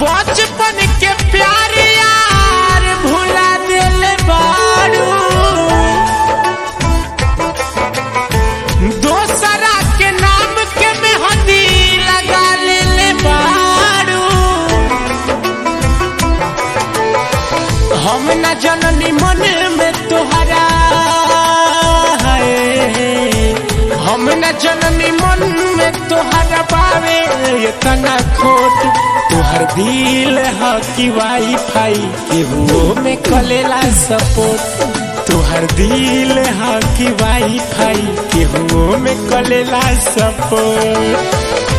बचपन के प्यार यार भुला दिल बारू दोसरा के नाम के मेहंदी लगा ले बारू हम न जननी मन में तोहरा है हम न जननी मन में तोहरा पावे इतना खोट तोहर दिल ह कि वाईफाई केहू में कलेला सपोर्ट तोहर दिल ह कि वाईफाई केहू में कलेला सपोर्ट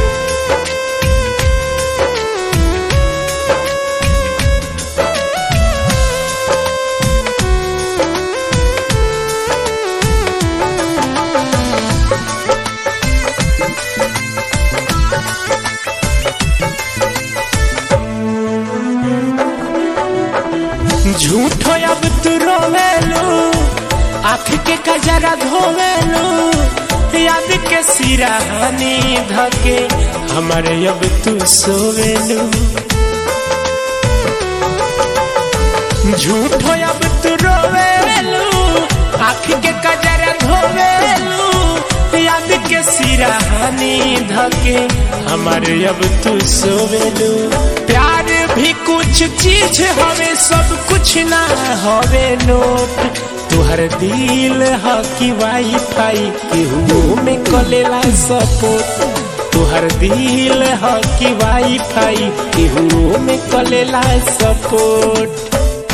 झूठो अब तू रोवेलू आँख के कजरा धोवेलू याद के सिराहानी धके हमारे अब तू सोवेलू झूठो अब तू रोवेलू आँख के कजरा धोवेलू याद के सिराहानी धके हमारे अब तू सोवेलू प्यार भी कुछ चीज हवे सब कुछ ना हवे नोट तुहर दिल ह कि वाईफाई केहू में कलेला सपोर्ट तुहर दिल ह कि वाईफाई केहू में कलेला सपोर्ट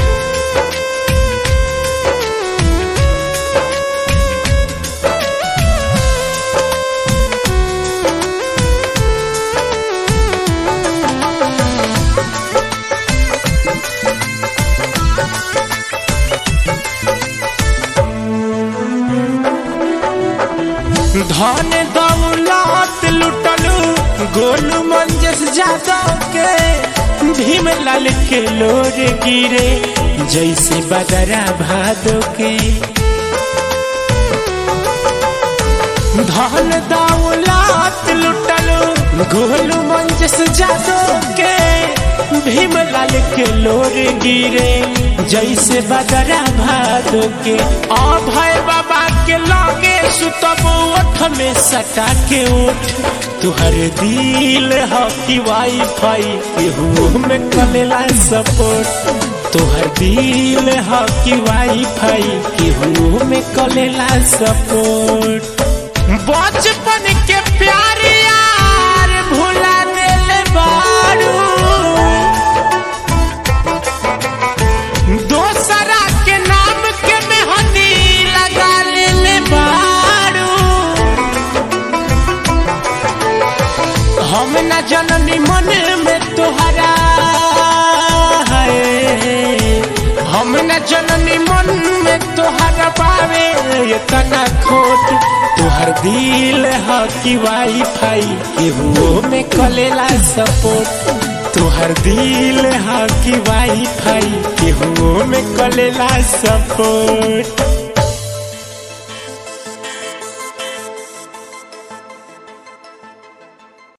धन दौलत लुटलू गोलू मंजस जादव के भीम लाल के लोर गिरे जैसे बदरा भादो के धन दौलत लुटलू गोलू मंजस जादव के भीम लाल के लोर गिरे जैसे बदरा भादो के अभय बाबा के लगे सुतब ओठ में सटा के उठ तुहर दिल ह कि वाईफाई केहू में कलेला सपोर्ट तुहर दिल ह कि वाईफाई केहू में कलेला सपोर्ट बचपन के प्यार यार भुला दिल बारू दोसरा के नाम के मेहंदी लगा ले बारू हम न जननी मन में तोहरा है हम न जननी मन में तोहरा पावे इतना खोट तोहर दिल ह कि वाईफाई केहू में कलेला सपोर्ट तोहर दिल ह कि वाईफाई केहू में कलेला सपोर्ट